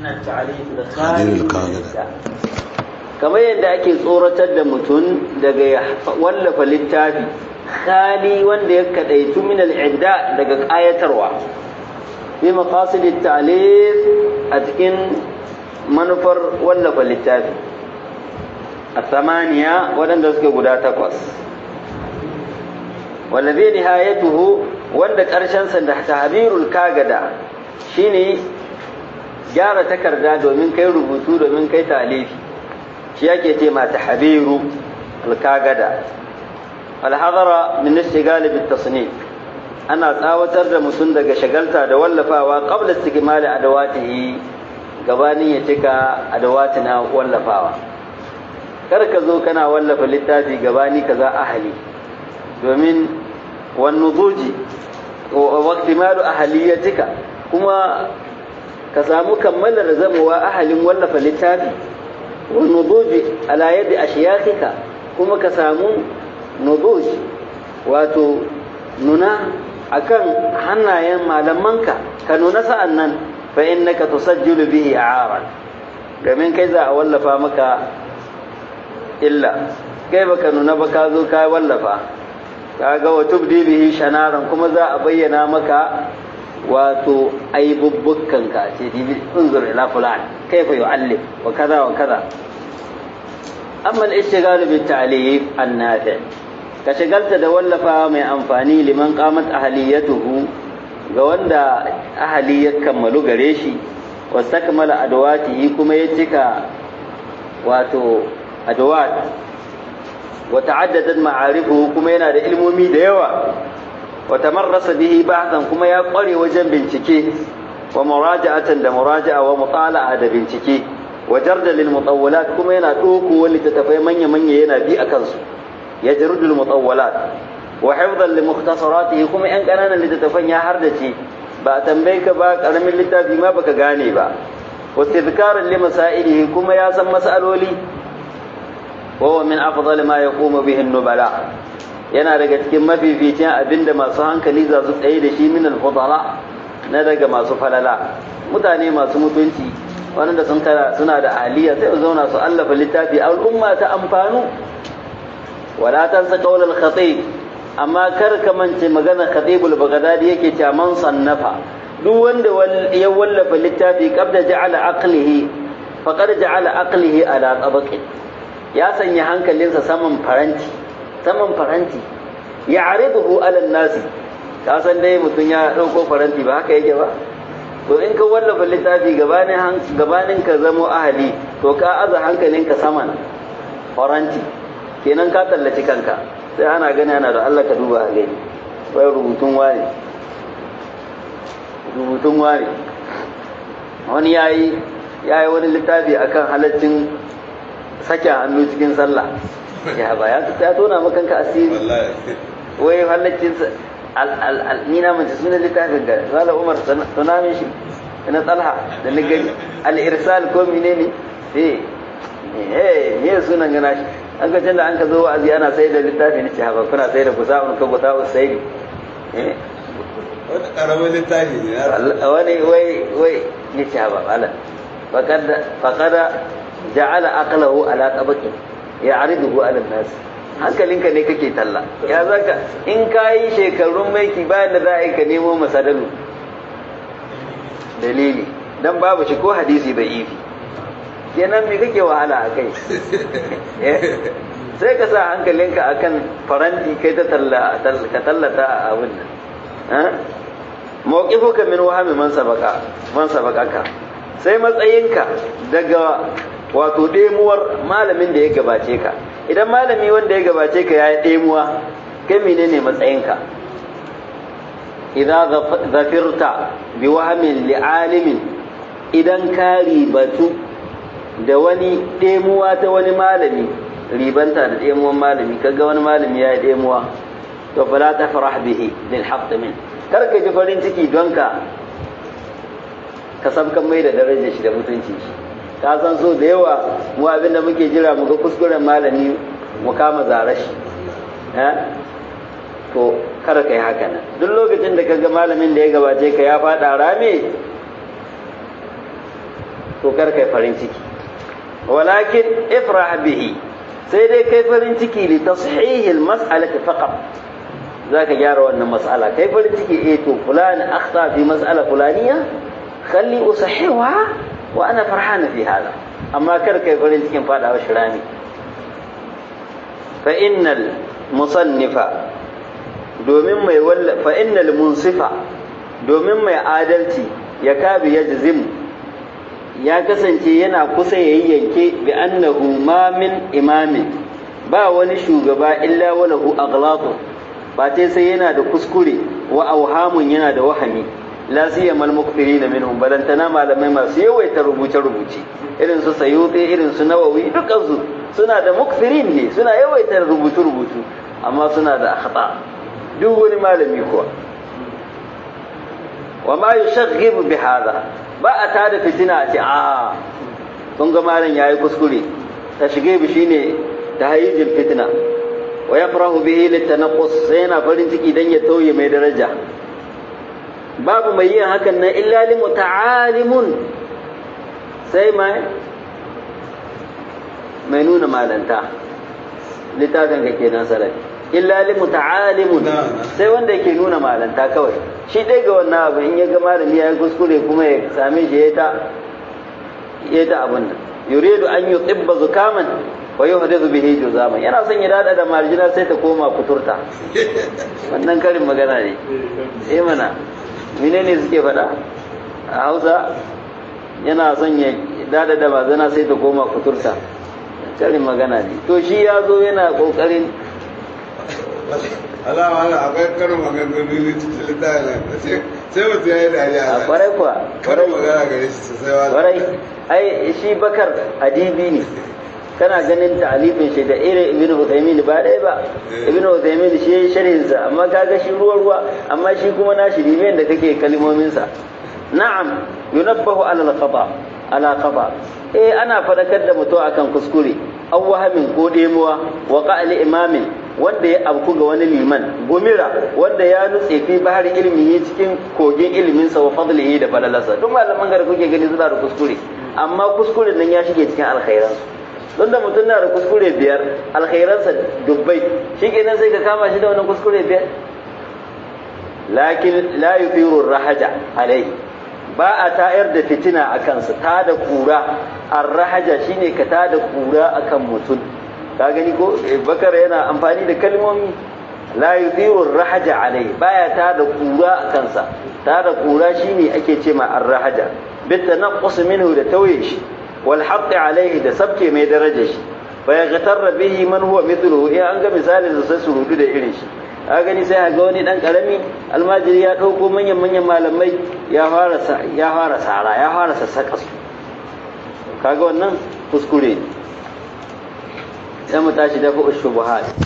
kamar yadda ake tsoratar da mutum daga ya wallafa littafi khali wanda ya kadaitu min al'idda daga ƙayatarwa fi maqasid at-ta'lif a cikin manufar wallafa littafi a samaniya waɗanda suke guda takwas wallazi nihayatuhu wanda ƙarshen sa da tahbirul kagada shine gyara takarda domin kai rubutu domin kai talifi shi yake ce ma tahbiru al-kagada al-hadara min istigal bit tasnif ana tsawatar da mutum daga shagalta da wallafawa qabla istikmali adawatihi gabanin ya cika adawatina wallafawa kar ka zo kana wallafa littafi gabani kaza ahali domin wan nuduji wa waqtimalu ahaliyatika kuma ka samu kammalar zamowa ahalin wallafa littafi wa nuduji ala yadi ashiyakika kuma ka samu nuduj wato nuna akan hannayen malamanka ka nuna sa'an nan fa innaka tusajjilu bihi a'aran domin kai za a wallafa maka illa kai baka nuna ba ka zo ka wallafa ka ga wa tubdi bihi shanaran kuma za a bayyana maka wato aibubbukan ka ce dibi unzur ila fulan kaifa yu'allim wa kaza wa kaza amma al-ishtighal bi ta'lif an-nafi ka shagalta da wallafa mai amfani liman qamat ahliyatuhu ga wanda ahali ya kammalu gare shi wastakmala adawatihi kuma ya cika wato adawat wa ta'addadat ma'arifuhu kuma yana da ilmomi da yawa wa tamarrasa bihi ba'dan kuma ya kware wajen bincike wa muraja'atan da muraja'a wa mutala'a da bincike wa jarda lil mutawwalat kuma yana doko wani tattafai manya manya yana bi a kansu yajrudu al mutawwalat wa hifdhan li mukhtasaratihi kuma yan kananan littattafan ya hardace ba a tambaye ka ba karamin littafi ma baka gane ba wa tadhkaran li masailihi kuma ya san masaloli wa huwa min afdal ma yaqumu bihi an-nubala yana daga cikin mafificin abinda masu hankali za su tsaye da shi min al-fudala na daga masu falala mutane masu mutunci wanda sun tara suna da aliya sai su zauna su allafa littafi al'umma ta amfanu wala tansa qawl al-khatib amma kar ka mance magana khatibul baghdadi yake cewa man sannafa duk wanda ya wallafa littafi qabla ja'ala aqlihi faqad ja'ala aqlihi ala tabaqi ya sanya hankalinsa saman faranti saman faranti ya'riduhu ala nasi ka san dai mutum ya dauko faranti ba haka yake ba to in ka wallafa littafi gabanin gabanin ka zamo ahali to ka aza hankalinka saman faranti kenan ka tallaci kanka sai ana gani ana da Allah ka duba a gani wai rubutun ware rubutun ware wani yayi yayi wani littafi akan halaccin sake hannu cikin sallah ya ba ya tona makanka asiri wai halaccin ni na mace sunan littafin ga zala umar tuna min shi na talha da ni gani al-irsal ko menene eh eh me sunan gana shi an ga da an ka zo wa'azi ana sai da littafi ne ce haba kuna sai da kusa'un ka kusa'un sai eh wani karamin littafi ne wani wai wai ne ce haba ala faqad faqad ja'ala aqlahu ala tabaqi ya'riduhu ala an-nas hankalinka ne kake talla ya zaka in kayi shekarun maiki bayan da za a yi ka nemo masadalu dalili dan babu shi ko hadisi bai ifi kenan me kake wahala a kai sai ka sa hankalinka akan faranti kai ta ka tallata a abin nan mawqifuka min wahami man sabaka man sabakaka sai matsayinka daga wato ɗemuwar malamin da ya gabace ka idan malami wanda ya gabace ka ya yi ɗemuwa kai menene matsayinka idan zafirta bi wahamin li'alimin idan ka ribatu da wani ɗemuwa ta wani malami ribanta da ɗemuwan malami kaga wani malami ya yi ɗemuwa to fala ta farah bihi bil haqq min kar ka ji farin ciki don ka ka sabkan mai da darajar shi da mutunci shi ka san so da yawa mu abinda muke jira mu ga kuskuren malami mu kama zare shi to kar ka yi haka nan duk lokacin da ka ga malamin da ya gabace ka ya faɗa rame to kar kai farin ciki walakin ifrah bihi sai dai kai farin ciki li tashihi al-mas'alati faqat zaka gyara wannan mas'ala kai farin ciki eh to fulan akhta fi mas'ala fulaniya khalli usahiha wa ana farhana fi hada amma kar kai farin cikin fadawa shirani fa innal musannifa domin mai walla fa innal munsifa domin mai adalci ya kabi ya jazim ya kasance yana kusa ya yi yanke bi annahu ma min imamin ba wani shugaba illa walahu aghlaqu ba tai sai yana da kuskure wa auhamun yana da wahami la siyamal mukthirina minhum balantana malamai masu yawaita rubuce rubuce irin su sayuti irin su nawawi dukkan su suna da mukthirin ne suna yawaita rubutu rubutu amma suna da akhta duk wani malami kuwa wa ma yushaghibu bi hada ba a tada fitina a ce a kun ga malam yayi kuskure ta shige bi shine tahayyijul fitna wa yafrahu bihi litanaqqus sai yana farin ciki dan ya tauye mai daraja babu mai yin hakan nan illa li muta'alimun sai mai mai nuna malanta littafin ka kenan salati illa li muta'alimun sai wanda yake nuna malanta kawai shi dai ga wannan abu in ya ga malami ya yi kuskure kuma ya same shi ya ta ya ta abin nan yuridu an yutibba zukaman wa yuhdithu bihi juzaman yana son ya dada da marjina sai ta koma kuturta wannan karin magana ne eh mana menene suke faɗa a Hausa yana son ya dada da mazana sai ta koma kuturta karin magana ne to shi ya zo yana kokarin alama ana akwai karin maganganu ne cikin littafin sai mutum ya yi dariya a kwarai kuwa karin magana gare shi sosai wa kwarai ai shi bakar adibi ne kana ganin ta'alifin shi da irin ibn Uthaymeen ba ɗaya ba ibn Uthaymeen shi yayi sharhin sa amma kaga shi ruwa ruwa amma shi kuma na shi ne da kake kalmomin sa na'am yunabbahu ala al-qada ala qada eh ana fadakar da mutum akan kuskure aw wahamin ko demuwa wa qa'li imamin wanda ya abku ga wani liman gumira wanda ya nutse fi bahar ilmihi cikin kogin ilimin sa wa fadlihi da falalarsa duk malaman gar kuke gani suna da kuskure amma kuskuren nan ya shige cikin alkhairansu don da mutum na da kuskure biyar alkhairansa dubbai shi kenan sai ka kama shi da wannan kuskure biyar lakin la yufiru rahaja alai ba a tayar da fitina a kansa ta da kura arrahaja shine ka ta da kura akan mutum ka gani ko bakar yana amfani da kalmomi la yufiru rahaja alai baya ta da kura a kansa ta da kura shine ake ce ma arrahaja bitanaqqus minhu da tauye shi والحق عليه da sabke mai darajar shi fa ya gatarra bihi man huwa mithluhu eh an ga misalin da sai surutu da irin shi a gani sai ga wani dan karami almajiri ya dauko manyan manyan malamai ya fara ya fara sara ya fara sassaka su kaga wannan kuskure sai mu tashi da ku shubuhat